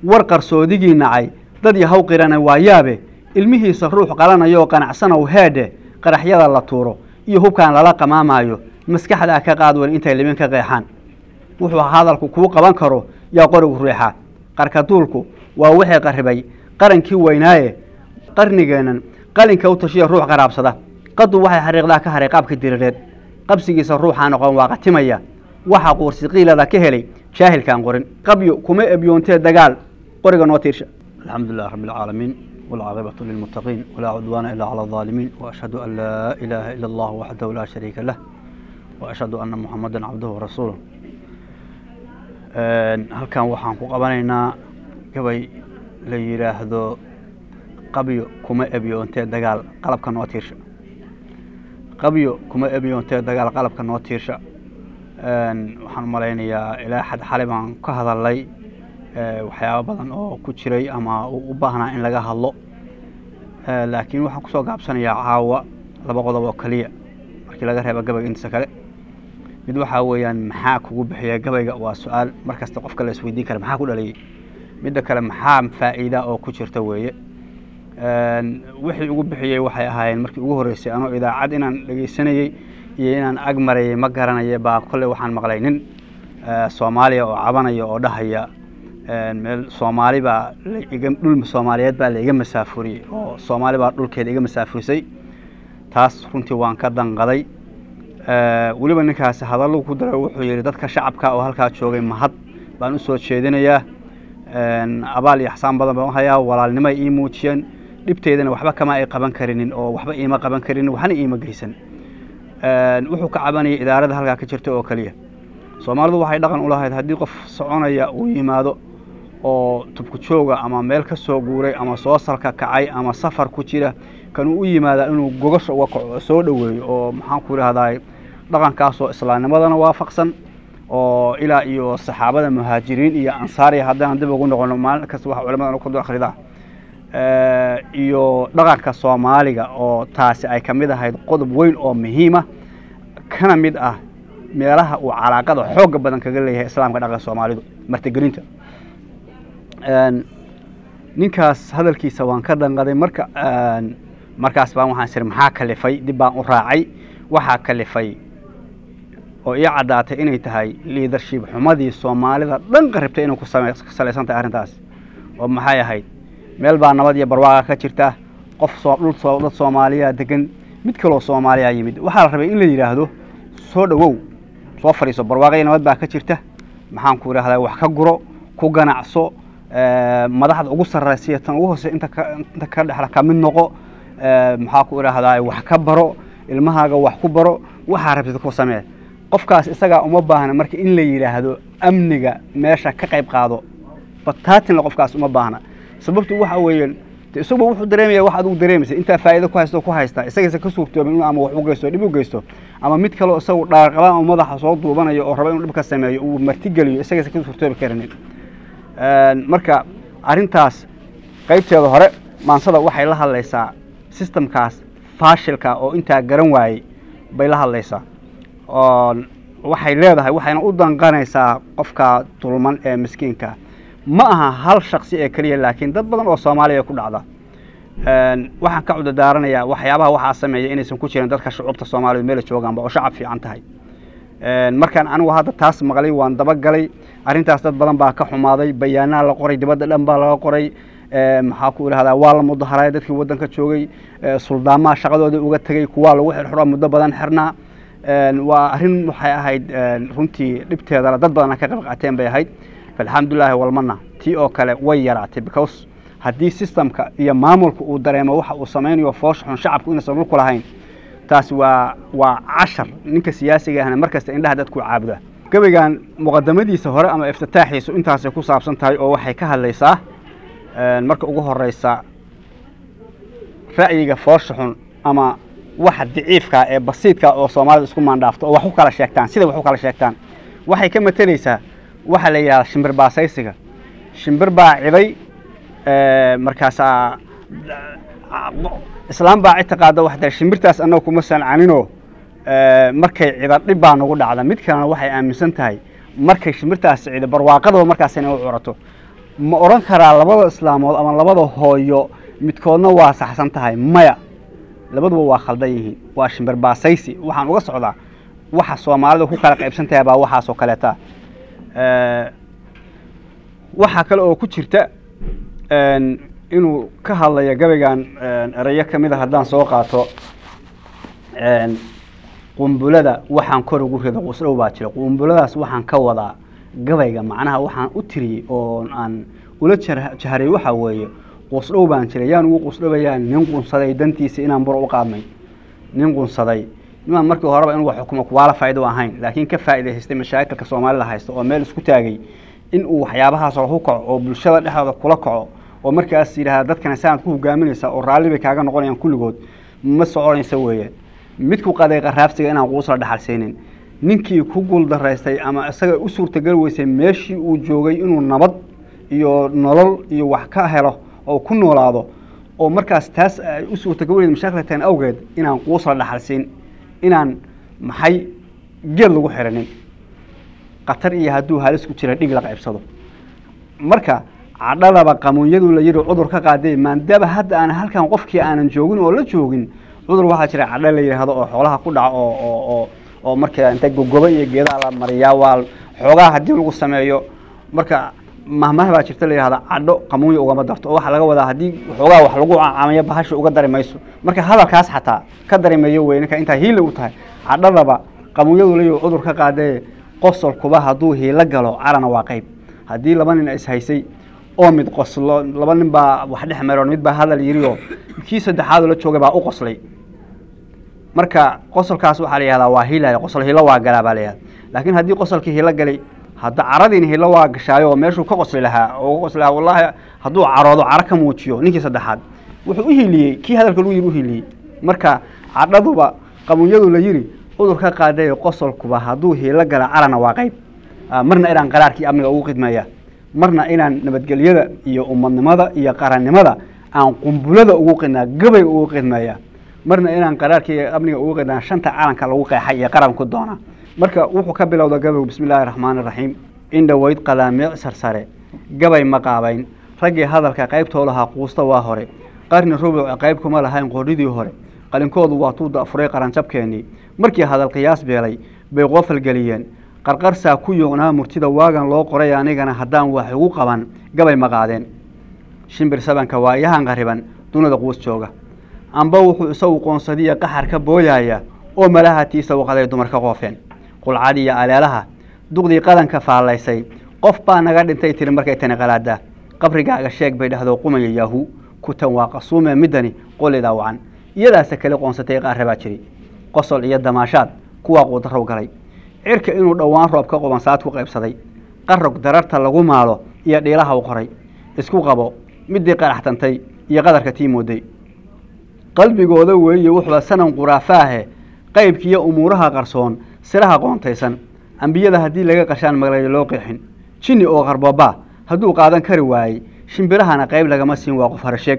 war qarsoodigii nacay dad yahaw qirana waa yaabe ilmihiisa ruux qalanayoo qanacsanow heedhe qaraxyada la tuuro iyo hubkaan lala qamaamaayo maskaxdaa ka qaad wan intay libin ka qeexaan wuxuu hadalku kuu qaban karo yaa qorigu ruuxa qarkaduulku waa wixii qarribay qarankii weynaaye qarnigeennan qalinka u tashiya ruux qaraabsada qadu waxay xariiqdaa ka haray qaabka diriireed qabsigiisa ruuxaa noqon waa qatimaya waxa quursi qiilada ka helay jaahilkaan qorin qabyo kuma ebyoontee dagaal qoriga noo tiirsha alxamdu lilah rabbi alcaalamiin والعاقبة للمتقين ولا عدوان إلا على الظالمين وأشهد أن لا إله إلا الله وحده لا شريك له وأشهد أن محمدا عبده ورسوله halkan waxaan ku qabanaynaa gabay la yidhaahdo qabyo kuma ebyoontee dagaal qalabka noo tiirsha qabyo kuma ebyoontee dagaal qalabka noo tiirsha waxaan malaynayaa ilaa xad xali baan ka hadalay waxyaaba badan oo ku jiray ama u baahnaa in laga hadlo laakiin waxaan kusoo gaabsanayaa caawa laba qodob oo keliya markii laga reeba gabayga intiisa kale mid waxaa weeyaan maxaa kugu bixiya gabayga waa su-aal mar kasta qofka la isweydiin kara maxaa ku dhaliyey midda kale maxaa faa'iida oo ku jirta weeye wixii ugu bixiyey waxay ahaayeen markii ugu horreysay anoo idaacad inaan dhegeysanayey iyo inaan ag marayay ma garanaya baa kolley waxaan maqlay nin soomaaliya oo cabanaya oo dhahaya meel soomaali baa laiga dhul soomaaliyeed baa laiga masaafuriyey oo soomaali baa dhulkeeda iga masaafurisay taas runtii waan ka danqaday weliba ninkaasi hadallu ku daray wuxuu yihi dadka shacabka oo halkaa joogay mahad baan usoo jeedinayaa abaal iyo axsaan badan baan uhayaa walaalnimo ay ii muujiyeen dhibteedana waxba kama ay qaban karinin oo waxba iima qaban karinin waxna iima geysan wuxuu ka cabanayay idaarada halkaa ka jirta oo keliya soomaalidu waxay dhaqan u lahayd haddii qof soconaya uu yimaado oo tubku jooga ama meel ka soo guuray ama soo salka kacay ama safar ku jira kanuu u yimaada inuu gogasha uga kaco soo dhoweeyo oo maxaan ku idhahdaa dhaqankaasoo islaamnimadana waafaqsan oo ilaa iyo saxaabada muhaajiriin iyo ansaariya haddaan dib ugu noqono maalin kasta waxa culamada ku akhridaa iyo dhaqanka soomaaliga oo taasi ay ka mid ahayd qodob weyn oo muhiima kana mid ah meelaha uu calaaqada xooga badan kaga leeyahay islaamka dhaqanka soomaalidu martigelinta ninkaas hadalkiisa waan ka danqaday marka markaas baan waxaan siri maxaa kalifay dib baan u raacay waxaa kalifay oo ii caddaatay inay tahay liidarship xumadii soomaalida dhan qaribtay inay ku salaysan tahay arrintaas oo maxay ahayd meel baa nabad iyo barwaaqa ka jirta qof soo dhul soo dad soomaaliya degan mid kaloo soomaaliya yimid waxaa la rabay in la yidhaahdo soo dhowow soo fadhiiso barwaaqaya nabad baa ka jirta maxaan ku idhahdaa wax ka guro ku ganacso madaxda ugu sarraysiya tan ugu hoose inta ka inta ka dhexla ka mid noqo maxaa ku idhahdaa wax ka baro ilmahaaga wax ku baro waxaa rabtid ku samee qofkaas isagaa uma baahna marka in la yidhaahdo amniga meesha ka qayb qaado bataatinla qofkaas uma baahna sababtu waxa weeyaan isaguba wuxuu dareemaya wax adigu dareemaysa intaa faa'iido ku haysto ku haystaa isagaysa ka suurtoobin inuu ama wax u geysto dhib u geysto ama mid kaleo isagu dhaarqaba ama madaxa soo duubanayo oo raba inuu dhib ka sameeyo uu martigeliyo isagaysa ka suurtoobi karinin marka arrintaas qaybteeda hore maansada waxay la hadlaysaa sistamkaas faashilka oo intaa garan waayey bay la hadlaysaa oo waxay leedahay waxayna u danqanaysaa qofka dulman ee miskiinka ma aha hal shaksi ee keliya laakiin dad badan oo soomaaliya ku dhacda waxaan ka cudadaaranayaa waxyaabaha waxaa sameeya inaysan ku jirin dadka shucuubta soomaaliyed meela joogaanba oo shacab fiican tahay markaan anigu hadda taas maqlay waan dabagalay arrintaas dad badan baa ka xumaaday bayaanaha la qoray dibadda dhan baa laga qoray maxaa ku idhahdaa waa la mudaharaya dadkii waddanka joogay suldaamaha shaqadooda uga tegey kuwaa lagu xirxiro muddo badan xirnaa waa arrin waxay ahayd runtii dhibteedana dad badana ka qayb qaateen bay ahayd alxamdulilaahi walmana tii oo kale way yaraatay because haddii systemka iyo maamulka uu dareemo waxa uu samaynayo foosha xun shacabku inaysan dhulku lahayn taas waa waa cashar ninka siyaasiga ahna mar kasta indhaha dadku caabuda gabaygan muqadamadiisa hore ama iftitaaxiisu intaasay ku saabsan tahay oo waxay ka hadlaysaa marka ugu horeysa ra'yiga foosha xun ama waxa daciifka ee basiidka oo soomaalida isku maandhaafto oo wax u kala sheegtaan sida wax u kala sheegtaan waxay ka matelaysaa waxaa la yidhahdaa shimbir baasaysiga shimbir baa ciday markaasaa islaam baa cid taqaada wax tiri shimbirtaas annaga kuma sancaninoo markay cida dhib baa nagu dhacda mid kalena waxay aaminsan tahay markay shimbirtaas cida barwaaqadaba markaas inay u curato ma odhan karaa labada islaamood ama labada hooyo midkoodna waa saxsan tahay maya labaduba waa khaldan yihiin waa shimbir baasaysi waxaan uga socdaa waxa soomaalida ku kala qaybsan tahay baa waxaasoo kaleeta waxaa kale oo ku jirta inuu ka hadlayo gabaygan erayo ka mid a haddaan soo qaato qumbulada waxaan kor ugu rido qusdhow baa jira qumbuladaas waxaan ka wadaa gabayga macnaha waxaan u tiriyey oo aan ula jahray waxaa weeye qusdhow baan jiray yaan ugu qusdhobayaan nin qunsaday dantiisa inaan bur u qaadnay nin qunsaday nimaan markii horeba inuu xukumo kuwaala faa'ido ahayn laakiin ka faa'iidaystay mashaakilka soomaalida haysta oo meel isku taagay in uu waxyaabahaas ku kaco oo bulshada dhexdooda kula kaco oo markaas yidhahda dadkana saanaad ku hogaaminaysa oo raalli bay kaaga noqonayaan kulligood ma soconaysa weeye midku qaday qaraabsiga inaan quusla dhaxalsaynin ninkii ku guuldaraystay ama isaga u suurtagal weysay meeshii uu joogay inuu nabad iyo nolol iyo wax ka helo oo ku noolaado oo markaas taas ay u suurtagal weyneed mashaakilatan awgeed inaan quusla dhaxalsiin inaan maxay geed lagu xiranin khatar iyo hadduu halis ku jira dhig la qaybsado marka cadhadaba qamuunyadu la yidhi cudur ka qaadee maadaaba hadda aan halkan qofkii aanan joogin oo la joogin cudur waxaa jira cadho la yidhaahdo oo xoolaha ku dhaco oo oo oo oo marka inta gogoba iyo geedaha la mariyaa waa xoogaha haddii lagu sameeyo marka mahmah baa jirta la yidhahda cadho qamuunya ugama darto oo waxaa laga wadaa haddii xoogaha wax lagu caamayo bahasha uga dari mayso marka hadalkaas xataa ka dari mayo wey ninka intaa hiila u tahay cadhadaba qamuunyadu la yidhi cudur ka qaadee qosolkuba hadduu hiilo galo carana waa qayb haddii laba nin is haysay oo mid qoslo laba nin baa wax dhex maroon mid baa hadal yidhi oo kii saddexaadoo la joogay baa u qoslay marka qosolkaas waxaa la yihahdaa waa hilaya qosol hilo waa galaa baa la yihahda laakiin haddii qosolkii hilo galay hadda caradiina hilo waa gashaayo oo meeshuu ka qosli lahaa oo ka qosli lahaa wallaahi hadduu caroodo caro ka muujiyo ninkii saddexaad wuxuu u hiliyey kii hadalka lagu yidhi u hiliyey marka cadhaduba qamuunyadu la yidhi cudur ka qaadayo qosolkuba hadduu hiilo gala carana waa qayb marna inaan qaraarkii amniga ugu khidmaya marna inaan nabadgelyada iyo umadnimada iyo qarannimada aan qumbulada ugu qidnaa gabay ugu qidmaya marna inaan qaraarkii amniga ugu qidnaa shanta calanka lagu qeexay iyo qaranku doona marka wuxuu ka bilowda gabaygu bismi illaahi raxmaani raxiim in dhoweyd qadaamiic sarsare gabay ma qaabayn raggii hadalka qaybtoo lahaa quusta waa hore qarni rubuc qayb kuma lahayn qoridii hore qalinkoodu waa tuu da'furay qaranjabkeennii markii hadal qiyaas beelay bay qoofal geliyeen qarqarsaa ku yoognaa murtida waagan loo qoray anigana haddaan wax igu qaban gabay ma qaadeen shimbir sabanka waa iyahan qariban dunida quus jooga amba wuxuu isagu qoonsadiya qaxar ka booyaya oo malahatiisa waqaday dumar ka qoofeen qulcad iyo aleelaha duqdii qadanka faallaysay qof baa naga dhintay tiri markay tani qalaadaa qabrigaaga sheeg bay dhahdo qumaya yaahu kutan waa qasuume midani qolidaa wacan iyadaase kale qoonsatay qaarra baa jiri qosol iyo damaashaad kuwaa quudarow galay cirka inuu dhowaan roob ka qubansaad ku qaybsaday qarog dararta lagu maalo iyo dhiilaha u qoray isku qabo midii qaraxtantay iyo qadarka tii mooday qalbigooda weeye wuxuuba sanan quraafaahe qaybkiiyo umuuraha qarsoon siraha qoontaysan ambiyada haddii laga qashaan magalayo loo qeexin jinni oo qarboobaa hadduu qaadan kari waayey shimbirahana qayb lagama siin waa qof harasheeg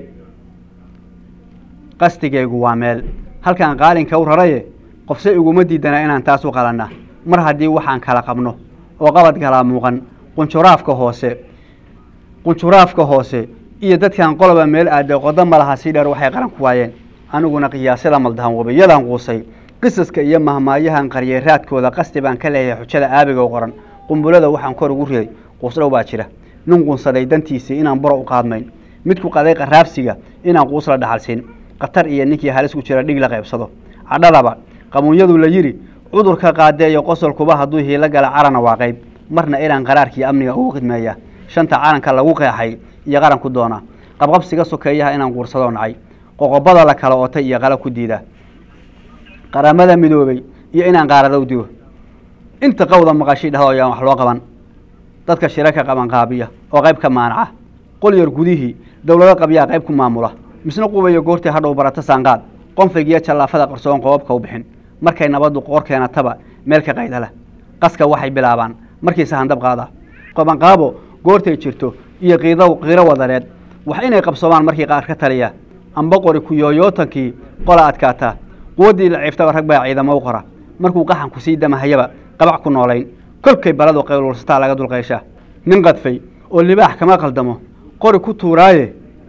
qasdigaygu waa meel halkaan qaalinka u raraye qofse iguma diidana inaan taas u qalanna mar haddii waxaan kala qabno oo qabad galaa muuqan qunjuraafka hoose qunjuraafka hoose iyo dadkan qoloba meel aada qodo ma laha sii dheer waxay qaran ku waayeen aniguna qiyaasyada maldahan wabiyadan quusay qisaska iyo mahmaayahan qaryeeraadkooda qasti baan ka leeyahay xujada aabiga u qoran qumbulada waxaan kor ugu riday quusdhow baa jira nin qunsaday dantiisii inaan buro u qaadmayn midku qaday qaraabsiga inaan quusla dhaxalsiin khatar iyo ninkii halis ku jira dhig la qaybsado cadhadaba qamuunyadu la yidhi cudurka qaadeeyo qosolkuba hadduu hiilo gala carana waa qayb marna inaan qaraarkii amniga ugu khidmeeya shanta calanka lagu qeexay iyo qaranku doona qabqabsiga sokeeyaha inaan quursadoo nacay qoqobada la kala otay iyo qala ku diida qaramada midoobay iyo inaan qaaradow digo inta qawda maqashii dhahdo ayaan wax loo qaban dadka shiraka qaban qaabiya oo qayb ka maanaca qolyar gudihii dowlado qabyaa qayb ku maamula misna qubayo goortii hadhow barata saanqaad qonfig iyo jallaafada qarsoon qoobabka u bixin markay nabaddu qoor keenataba meel ka qaydala qaska waxay bilaabaan markiise handab qaada qabanqaabo goortay jirto iyo qiido qiiro wadareed wax inay qabsoomaan markii qaar ka taliya amba qori kuyooyootankii qola adkaata quwaddii la ciiftaba rag baa ciidamo u qora markuu qaxan ku sii damahayaba qabac ku noolayn kolkay baladu qaylulsataa laga dulqayshaa nin qadfay oo libaax kama qaldamo qori ku tuuraaye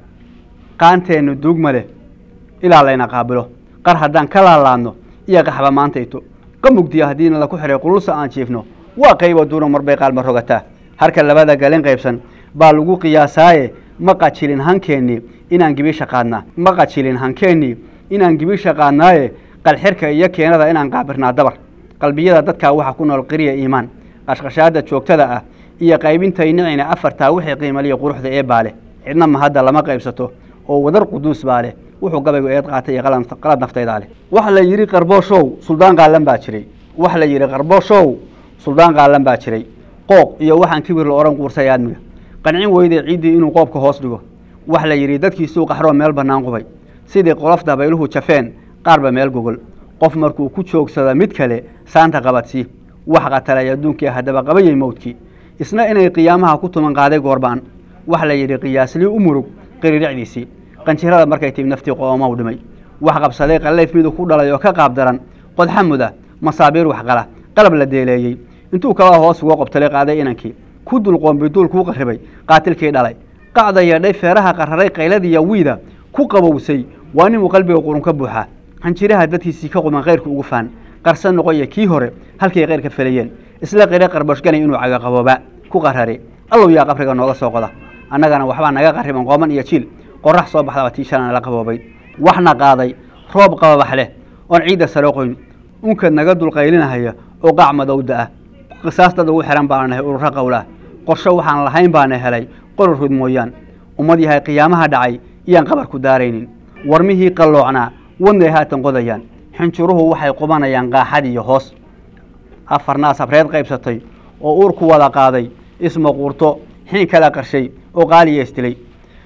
qaanteennu duugma leh ilaa layna qaabilo qar haddaan ka laalaadno iyo qaxba maantayto qamugdiya haddiina laku xihay qululsa aan jiifno waa qaybo duuna marbay qaalma rogataa harka labada galin qaybsan baa lagu qiyaasaaye ma qajilin hankeennii inaan gibisha qaadnaa ma qajilin hankeennii inaan gibisha qaadnaaye qalxirka iyo keenada inaan qaabirnaa dabar qalbiyada dadkaa waxaa ku nool qiriya iimaan qashqashaada joogtada ah iyo qaybintay nicina afartaa wixii qiimaliya quruxda ee baa leh cidna ma hadda lama qaybsato oo wadar quduus baa leh wuxuu gabaygu eed qaatay iyo qalad naftaydaa leh waxa la yidhi qarbooshow suldaan qaalan baa jiray waxa la yidhi qarbooshow suldaan qaalan baa jiray qooq iyo waxaan kibir la odhan quursay aadmiga qancin weyday ciiddii inuu qoobka hoos dhigo waxa la yidhi dadkiisuu qaxroo meel bannaan qubay sidii qolof dabayluhu jafeen qaarba meel gogol qof markuu ku joogsada mid kale saanta qabadsii wax qatalay adduunkii haddaba qabayay mowdkii isna inay qiyaamaha ku tuman qaaday goorba'an waxa la yidhi qiyaaslii u murug qiriricdiisii qanjirada markay timi naftii qoomow dhimay wax qabsaday qallayf miduu ku dhalay oo ka qaab daran qodxa muda masaabiir waxqala qalab la deeleeyey intuu kala hoos uga qobtalay qaaday inankii ku dulqoombi duul kuu qarribay qaatilkii dhalay qacda yeedhay feeraha qararay qayladiiyo wiida ku qabowsay waa ninuu qalbiga qurun ka buuxaa hanjiraha dadkiisii ka quman kayrka ugu faan qarsan noqoya kii hore halkay kayrka felayeen isla qire qarbashganay inuu cagaqabooba ku qarare allow yaa qabriga nooga soo qoda annagana waxbaa naga qarriban qooman iyo jiil qorax soo baxdaba tii shalana la qaboobay waxna qaaday roob qababax leh oon ciidda saro qoyn unkad naga dulqaylinahaya oo qaac madowda ah qisaas dad ugu xihan baana nahay ururo qowlah qorsho waxaan lahayn baana helay qoror rud mooyaan ummad yahay qiyaamaha dhacay iyaan qabar ku daaraynin warmihii qalloocnaa wadnay haatan qodayaan xinjuruhu waxay qubanayaan qaaxad iyo hoos afarnaas habreed qaybsatay oo uurku wada qaaday ismaquurto xiin kala qarshay oo qaaliya isdilay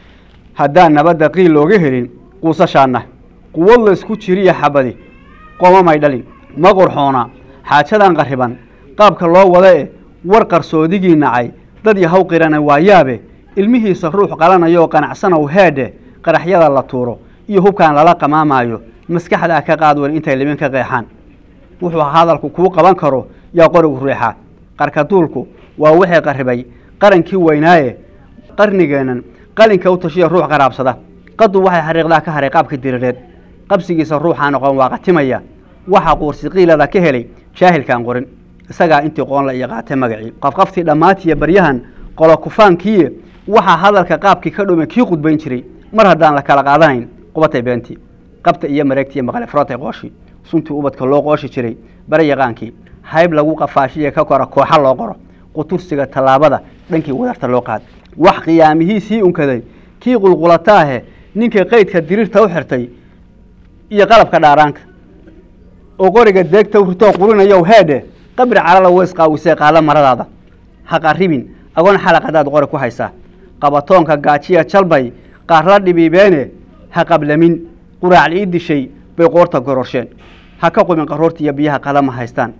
haddaan nabadda qiil looga helin quusashaanna quwad laysku jiriya xabadi qoomamay dhalin ma qurxoona xaajadan qarriban qaabka loo wada e war qarsoodigii nacay dad yahaw qirana waa yaabe ilmihiisa ruux qalanayoo qanacsanow heedhe qaraxyada la tuuro iyo hubkaan lala qamaamaayo maskaxdaa ka qaad wen intay libin ka qeexaan wuxuu hadalku kuu qaban karo yaa qorigu riixaa qarka duulku waa wixii qarribay qarankii weynaaye qarnigeennan qalinka u tashiya ruux qaraabsada qadu waxay xariiqdaa ka haray qaabka dirireed qabsigiisa ruuxaa noqon waa qatimaya waxa quursi qiilada ka helay jaahilkaan qorin isagaa intii qoonla iyo qaatay magacii qafqaftii dhammaatiya baryahan qolo kufaankiiye waxaa hadalka qaabkii ka dhumay kii qudbayn jiray mar haddaan la kala qaadanayn qubatay beentii qabta iyo mareegtiiyo maqle frootay qooshi suntii ubadka loo qooshi jiray bare yaqaankii hayb lagu qafaashiye ka kora kooxa loo qoro qutursiga tallaabada dhankii wadarta loo qaad wax qiyaamihii sii unkaday kii qulqulataahe ninka qaydka diriirta u xirtay iyo qalabka dhaaraanka oo qoriga deegta ritoo qurinayow heedhe qabri calala weys qaawisee qaada maradaada ha qarribin agoon xalaq haddaad qori ku haysaa qabatoonka gaajiya jalbay qaarla dhibiibeene ha qablamin quraac ii dishay bay qoorta gororsheen ha ka qubin qaroortiiyo biyaha qadama haystaan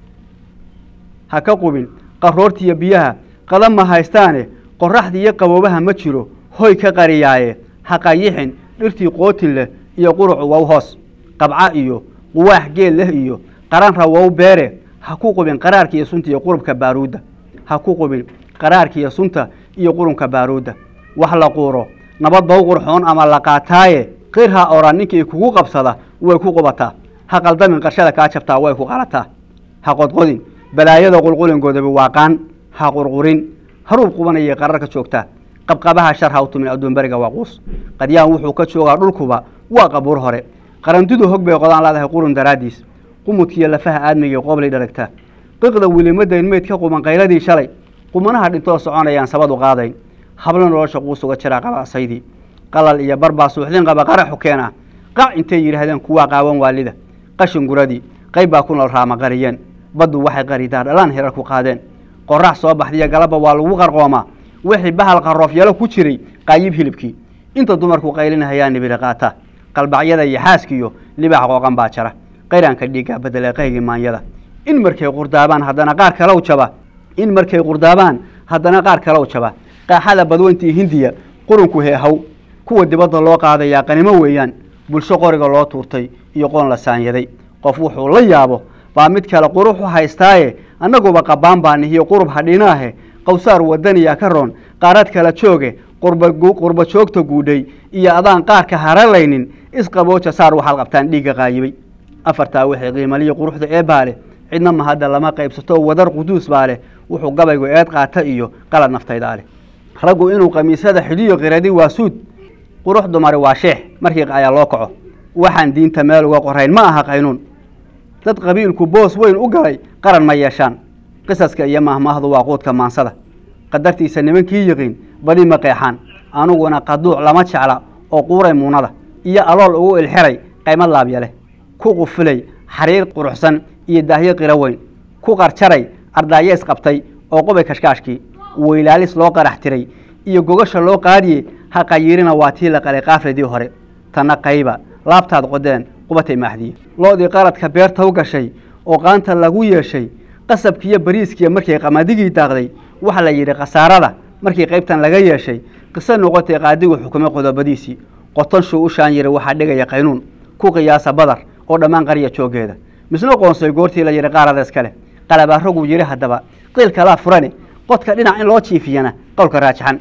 ha ka qubin qaroortiiyo biyaha qadama haystaane qoraxda iyo qaboobaha ma jiro hoy ka qariyaaye ha qayixin dhirtii qootin leh iyo qurucu wow hoos qabca iyo quwaax geel leh iyo qaranra wow beere ha ku qubin qaraarka iyo sunta iyo qurubka baaruudda ha ku qubin qaraarka iyo sunta iyo qurunka baaruudda wax la quuro nabad bow qurxoon ama la qaataaye qir ha oran ninkii kugu qabsada way ku qubataa ha qaldamin qarshada kaa jabtaa way ku qalataa ha qodqodin balaayada qulqulingoodaba waaqaan ha qurqurin haruub qubanayay qararka joogtaa qabqabaha shar ha u tumin adduunberiga waaquus qadyaan wuxuu ka joogaa dhulkuba waa qabuur hore qarantidu hog bay qodaan leedahay qurun daraaddiis qumudkiiyo lafaha aadmigii qooblay dharagtaa qiqda wilimadayn meyd ka quban qayladii shalay qumanaha dhintoo soconayaan sabadu qaadayn hablo nolosha quusuga jiraa qaba asaydii qalal iyo barbaa suuxdin qaba qaraxu keena qac intay yidhaahdeen kuwaa qaawan waalida qashin guradii qayb baa ku nool raama qariyeen baddu waxay qaridaa dhalaan hirar ku qaadeen qorax soo baxdiyo galabba waa lagu qarqoomaa wixii bahal qaroofyalo ku jiray qaayib hilibkii inta dumarku qaylinahayaa nibiri qaata qalbacyada iyo xaaskiyo libaax qooqan baa jara qayraanka dhiiggaa bedele qaygii maanyada in markay qurdaabaan haddana qaar kalow jaba in markay qurdaabaan haddana qaar kalow jaba qaaxada badweyntii hindiya qurunku heehaw kuwa dibadda loo qaadayaa qanimo weeyaan bulsho qoriga loo tuurtay iyo qoon la saanyaday qof wuxuu la yaabo baa mid kale quruxu haystaaye annaguba qabbaan baa nihiyo qurub hadhinaahe qawsaar wadaniya ka roon qaarad kala jooge qurba joogta guudhay iyo adaan qaarka haralaynin isqabooja saar waxaad qabtaan dhiigga qaayibay afartaa wixii qiimaliyo quruxda ee baa leh cidna ma hadda lama qaybsato wadar quduus baa leh wuxuu gabaygu eed qaata iyo qalad naftaydaa leh raggu inuu khamiisyada xidhiyo qiradi waa suud qurux dumari waa sheex markii ayaa loo kaco waxaan diinta meel uga qorayn ma aha qaynuun dad qabiilku boos weyn u galay qaran ma yeeshaan qisaska iyo mahmaahdu waa quudka maansada qadartiisa nimankii yiqiin badi ma qeexaan aniguna qaduuc lama jecla oo quuray muunada iyo alool ugu ilxiray qaymad laabya leh ku qufulay xariir quruxsan iyo daahyo qiro weyn ku qarjaray ardaayees qabtay oo qubay kashkaashkii weylaalis loo qarax tiray iyo gogasha loo qaadiye ha qayiirina waa tii la qalay qaafladii hore tanna qayba laabtaad qodeen qubatay maaxdiye loodii qaradka beerta u gashay oo qaanta lagu yeeshay qasabkiiyo bariiskiiya markay qamadigii daaqday waxaa la yidhi khasaarada markii qaybtan laga yeeshay qiso noqotay qaadigu xukumay qodobadiisii qotonshuu u shaan yiri waxaa dhigaya qaynuun ku qiyaasa badar oo dhammaan qarya jooggeeda misna qoonsay goortii la yidhi qaarada iskale qalabaaraguu yidhi haddaba qiil kalaa furane qodka dhinac in loo jiifiyana qowlka raajixan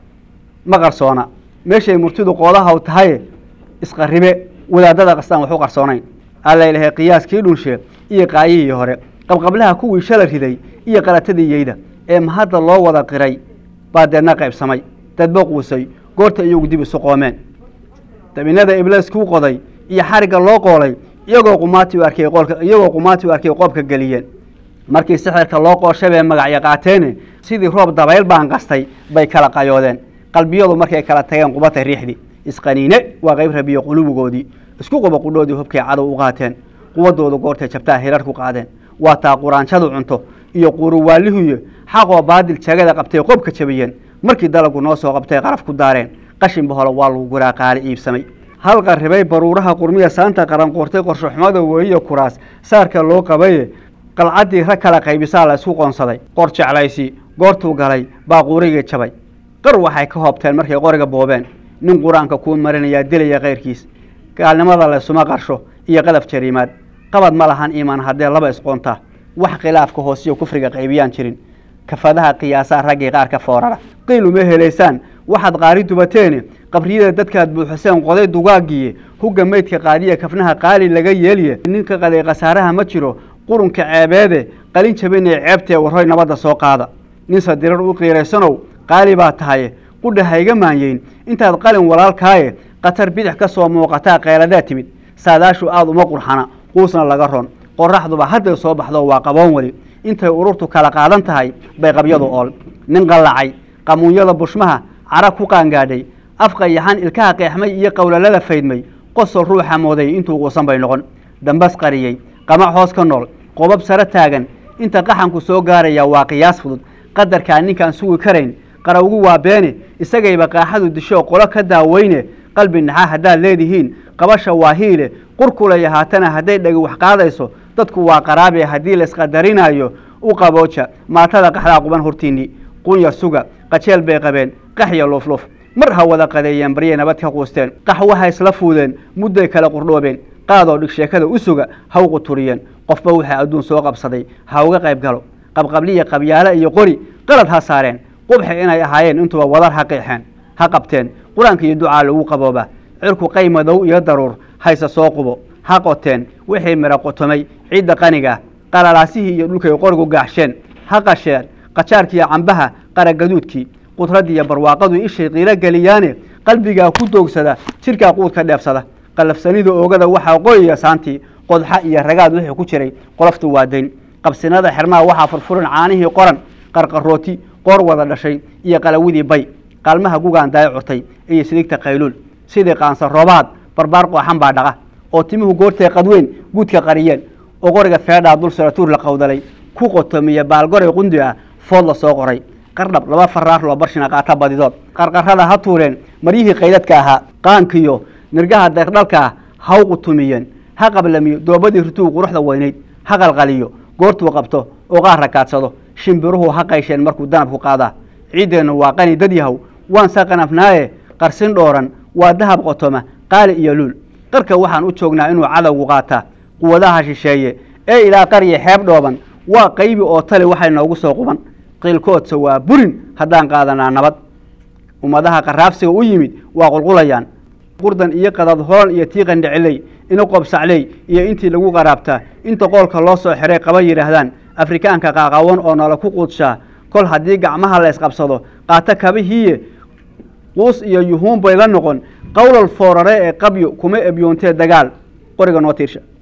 ma qarsoona meeshay murtidu qoodahaw tahaye isqaribe wadaadada qastaan wax u qarsoonayn alla ilahay qiyaaskii dhunshe iyo qaayihii hore qabqablaha kuwii shala riday iyo qalatadii yeyda ee mahadda loo wada qiray baa deedna qaybsamay dadba quusay goorta iyagu dib isu qoomeen dabinada ibliis kuu qoday iyo xarigga loo qoolay iyagoo qumaati u arkay qoolka iyagoo qumaati u arkay qoobka geliyeen markii sixirka loo qooshabee magacyo qaateene sidii roob dabayl baan qastay bay kala qayoodeen qalbiyadu markay kala tageen qubatay riixdii isqaniine waa qayb rabiyo qulubigoodii isku quba qudhoodii hubkay cadow u qaateen quwadooda goortay jabtaa hirar ku qaadeen waa taa quraanshadu cunto iyo quruwaalihuyo xaqoo baadil jagada qabtay qobka jabiyeen markii dalagu noo soo qabtay qaraf ku daareen qashinba hole waa lagu guraa qaali iibsamay hal qarribay baruuraha qurmiya saanta qaran qoortay qorshoxumada weyiyo kuraas saarka loo qabaye qalcaddii rag kala qaybisaa la isku qoonsaday qor jeclaysi goortuu galay baa quurigii jabay qar waxay ka hoobteen markay qoriga boobeen nin qur-aanka kuu marinayaa dilaya kayrkiis gaalnimada laysuma qarsho iyo qadaf jariimaad qabad ma lahan iimaan haddee laba isqoontaa wax khilaafka hoosiyo kufriga qaybiyaan jirin kafadaha qiyaasaa raggii qaar ka foorara qiil uma helaysaan waxaad qaari dubateene qabriyada dadkaad buuxiseen qoday dugaagiye hugga meydka qaadiya kafnaha qaali laga yeeliye ninka qaday khasaaraha ma jiro qurunka ceebeede qalin jabinee ceebtee warroy nabadda soo qaada ninse dirar u qiiraysanow qaali baa tahaye qudha hayga maanyeyn intaad qalin walaalkaaye khatar bidix ka soo muuqataa qeeladaa timid saadaashu aada uma qurxana quusna laga ron qoraxduba hadday soo baxdo waa qaboon weli intay ururtu kala qaadan tahay bay qabyadu ool nin qallacay qamuunyada bushmaha cara ku qaangaadhay afka yaxan ilkaha qeexmay iyo qowlalada faydmay qosol ruuxa mooday intuu quusan bay noqon dambas qariyey qamac hoos ka nool qobab sare taagan inta qaxanku soo gaaraya waa qiyaas fudud qadarkaa ninkaan sugi karayn qarawgu waa beene isagayba qaaxadu disho qolo ka daaweyne qalbi naxa haddaad leedihiin qabasha waa hiile qurkulaya haatana hadday dhagi wax qaadayso dadku waa qaraabe haddii laisqadarinayo u qabooja maatada qaxdaa quban hortiinni qunya suga qajeel bay qabeen qaxya luufluuf mar ha wada qadeeyeen baryay nabad ka quusteen qaxwaha isla fuudeen mudday kala qurdhoobeen qaadoo dhig sheekada u suga ha u quturiyeen qofba waxaa adduun soo qabsaday ha uga qayb galo qabqabliya qabyaalo iyo qori qalad ha saareen qubxi inay ahaayeen intuba wadar ha qeexeen ha qabteen qur-aanka iyo ducaa lagu qaboobaa cirku qay madow iyo daruur hayse soo qubo ha qoteen wixii miro qotomay ciidda qaniga qalalaasihii iyo dhulkay qorigu gaaxsheen ha qasheen qajaarkiiyo cambaha qaragaduudkii qudradiiyo barwaaqadu ishay qiilo geliyaane qalbigaa ku doogsada jidhkaa quudka dheefsada qalafsanida oogada waxaa qoyaya saantii qodxa iyo ragaad wixii ku jiray qoloftu waa dayn qabsinada xirmaha waxaa furfuran caanihii qoran qarqarooti qoor wada dhashay iyo qalawidii bay qaalmaha gugaan daay curtay iyo sidigta qayluul sidii qaansa roobaad barbaar qooxan baa dhaqa oo timuhu goortay qadweyn guudka qariyeen oo qoriga feedhaa dul saratuur la qawdalay ku qotomiya baalgoray qundi ah food la soo qoray qardhab laba faraar loo barshina qaata badidood qarqarada ha tuureen maryihii qaydadka ahaa qaankiyo nirgaha deeqdhalka ah ha u qutumiyeen ha qablamiyo doobadii rituu quruxda weynayd ha qalqaliyo goortuu qabto oo qaar rakaadsado shimbiruhu ha qaysheen markuu danabku qaadaa ciiddeennu waa qani dad yahow waan sa qanafnaaye qarsin dhooran waa dahab qotoma qaali iyo luul qarka waxaan u joognaa inuu cadowgu qaataa quwadaha shisheeye ee ilaa qarya xeeb dhooban waa qaybi oo tale waxay noogu soo quban qiilkoodsa waa burin haddaan qaadanaa nabad ummadaha qaraabsiga u yimid waa qulqulayaan qurdan iyo qadad hoon iyo tii qandhiciley ina qobsacley iyo intii lagu qaraabtaa inta qoolka loo soo xiray qaba yidhaahdaan afrikaanka qaaqawan oo nala ku quudshaa kol haddii gacmaha la ysqabsado qaato kabihiiye quus iyo yuhuun bay la noqon qowlal foorare ee qabyo kuma ebyoontee dagaal qoriga noo tiirsha